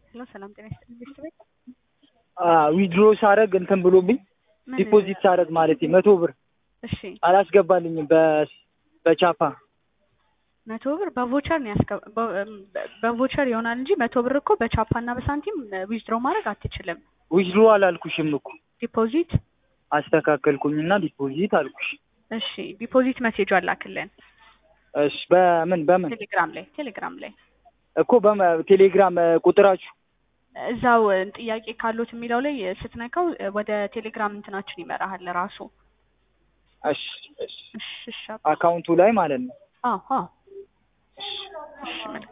ሄሎ ሰላም ጤና ይስጥልኝ ቤት ቤት ዊድሮ ሳረግ እንትን ብሎብኝ ምን ዲፖዚት ሳረግ ማለት መቶ ብር እሺ አላስገባልኝም በ- በቻፓ መቶ ብር በቮቸር ነው ያስገ በ- በቮቸር ይሆናል እንጂ መቶ ብር እኮ በቻፓ እና በሳንቲም ዊዝድሮ ማድረግ አትችልም። ዊድሮ አላልኩሽም እኮ ዲፖዚት አስተካከልኩኝና ዲፖዚት አልኩሽ። እሺ ዲፖዚት ሜሴጅ አላክልን እሺ በምን በምን ቴሌግራም ላይ ቴሌግራም ላይ እኮ በቴሌግራም ቁጥራችሁ እዛው ጥያቄ ካሉት የሚለው ላይ ስትነካው ወደ ቴሌግራም እንትናችን ይመራሃል ራሱ። እሺ እሺ እሺ እሺ አካውንቱ ላይ ማለት ነው። አዎ አዎ እሺ መልካም